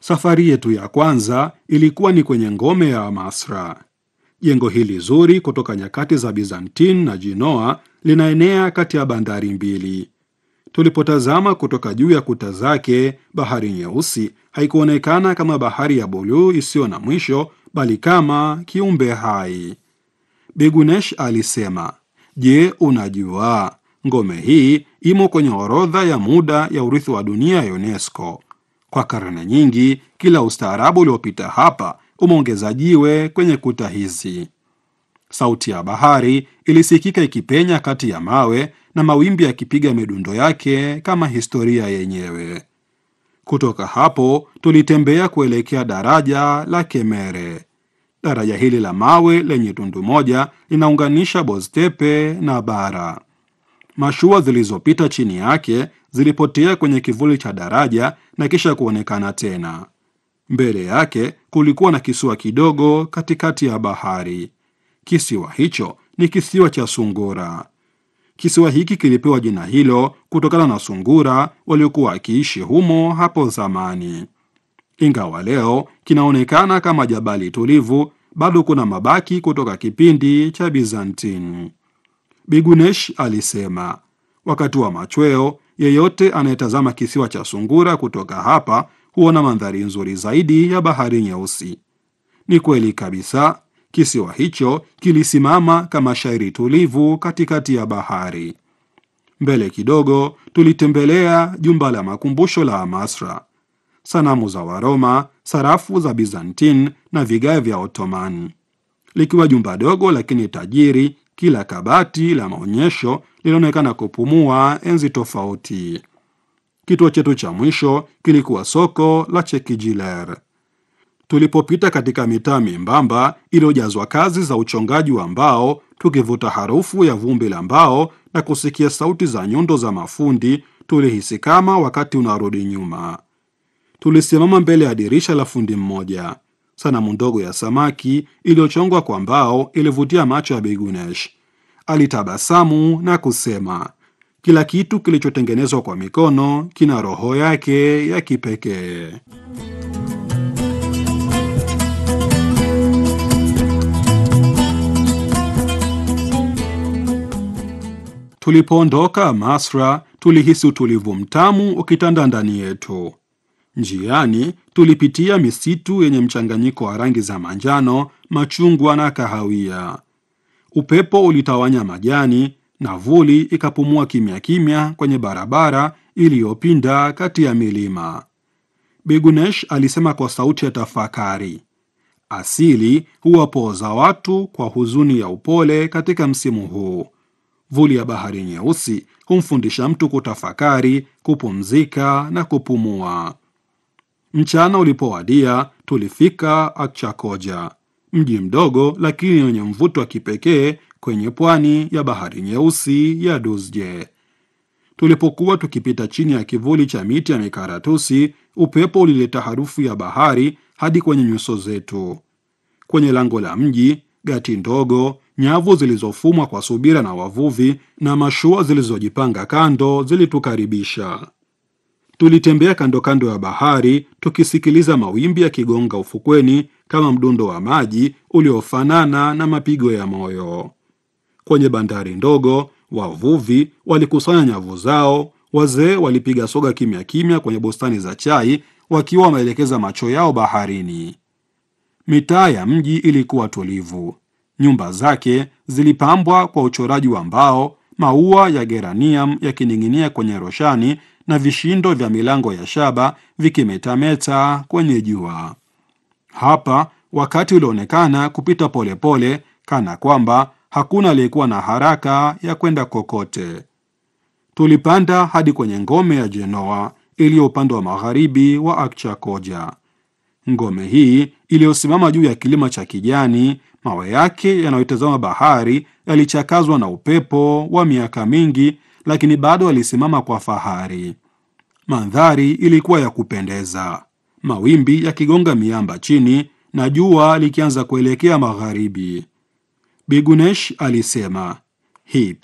Safari yetu ya kwanza ilikuwa ni kwenye ngome ya Amasra. Jengo hili zuri kutoka nyakati za Byzantine na Genoa linaenea kati ya bandari mbili. Tulipotazama kutoka juu ya kuta zake, bahari nyeusi haikuonekana kama bahari ya buluu isiyo na mwisho, bali kama kiumbe hai. Bigunesh alisema, Je, unajua ngome hii imo kwenye orodha ya muda ya urithi wa dunia ya UNESCO. Kwa karne nyingi, kila ustaarabu uliopita hapa umeongeza jiwe kwenye kuta hizi. Sauti ya bahari ilisikika ikipenya kati ya mawe na mawimbi yakipiga midundo yake kama historia yenyewe. Kutoka hapo tulitembea kuelekea daraja la Kemere. Daraja hili la mawe lenye tundu moja linaunganisha Boztepe na bara. Mashua zilizopita chini yake zilipotea kwenye kivuli cha daraja na kisha kuonekana tena. Mbele yake kulikuwa na kisiwa kidogo katikati ya bahari. Kisiwa hicho ni kisiwa cha Sungura. Kisiwa hiki kilipewa jina hilo kutokana na sungura waliokuwa wakiishi humo hapo zamani. Ingawa leo kinaonekana kama jabali tulivu, bado kuna mabaki kutoka kipindi cha Byzantine. Bigunesh alisema, wakati wa machweo, yeyote anayetazama kisiwa cha Sungura kutoka hapa huona mandhari nzuri zaidi ya bahari nyeusi. Ni kweli kabisa, kisiwa hicho kilisimama kama shairi tulivu katikati ya bahari. Mbele kidogo, tulitembelea jumba la makumbusho la Amasra. Sanamu za Waroma, sarafu za Byzantine na vigae vya Ottoman. Likiwa jumba dogo lakini tajiri, kila kabati la maonyesho lilionekana kupumua enzi tofauti. Kituo chetu cha mwisho kilikuwa soko la Chekijiler. Tulipopita katika mitaa membamba iliyojazwa kazi za uchongaji wa mbao, tukivuta harufu ya vumbi la mbao na kusikia sauti za nyundo za mafundi, tulihisi kama wakati unarudi nyuma. Tulisimama mbele ya dirisha la fundi mmoja. Sanamu ndogo ya samaki iliyochongwa kwa mbao ilivutia macho ya Bigunesh. Alitabasamu na kusema, kila kitu kilichotengenezwa kwa mikono kina roho yake ya kipekee. Tulipoondoka Masra, tulihisi utulivu mtamu ukitanda ndani yetu. Njiani tulipitia misitu yenye mchanganyiko wa rangi za manjano, machungwa na kahawia. Upepo ulitawanya majani na vuli ikapumua kimya kimya kwenye barabara iliyopinda kati ya milima. Bigunesh alisema kwa sauti ya tafakari, asili huwapooza watu kwa huzuni ya upole katika msimu huu. Vuli ya bahari nyeusi humfundisha mtu kutafakari, kupumzika na kupumua. Mchana ulipowadia, tulifika Akchakoja, mji mdogo lakini wenye mvuto wa kipekee kwenye pwani ya bahari nyeusi ya Dusje. Tulipokuwa tukipita chini ya kivuli cha miti ya mikaratusi, upepo ulileta harufu ya bahari hadi kwenye nyuso zetu. Kwenye lango la mji, gati ndogo, nyavu zilizofumwa kwa subira na wavuvi na mashua zilizojipanga kando zilitukaribisha. Tulitembea kando kando ya bahari tukisikiliza mawimbi yakigonga ufukweni kama mdundo wa maji uliofanana na mapigo ya moyo. Kwenye bandari ndogo, wavuvi walikusanya nyavu zao, wazee walipiga soga kimya kimya kwenye bustani za chai wakiwa wameelekeza macho yao baharini. Mitaa ya mji ilikuwa tulivu. Nyumba zake zilipambwa kwa uchoraji wa mbao, maua ya geranium yakining'inia kwenye roshani na vishindo vya milango ya shaba vikimetameta kwenye jua. Hapa wakati ulionekana kupita polepole pole, kana kwamba hakuna aliyekuwa na haraka ya kwenda kokote. Tulipanda hadi kwenye ngome ya Genoa iliyo upande wa magharibi wa Akchakoja. Ngome hii iliyosimama juu ya kilima cha kijani, mawe yake yanayotazama bahari yalichakazwa na upepo wa miaka mingi, lakini bado alisimama kwa fahari. Mandhari ilikuwa ya kupendeza, mawimbi yakigonga miamba chini na jua likianza kuelekea magharibi. Bigunesh alisema hii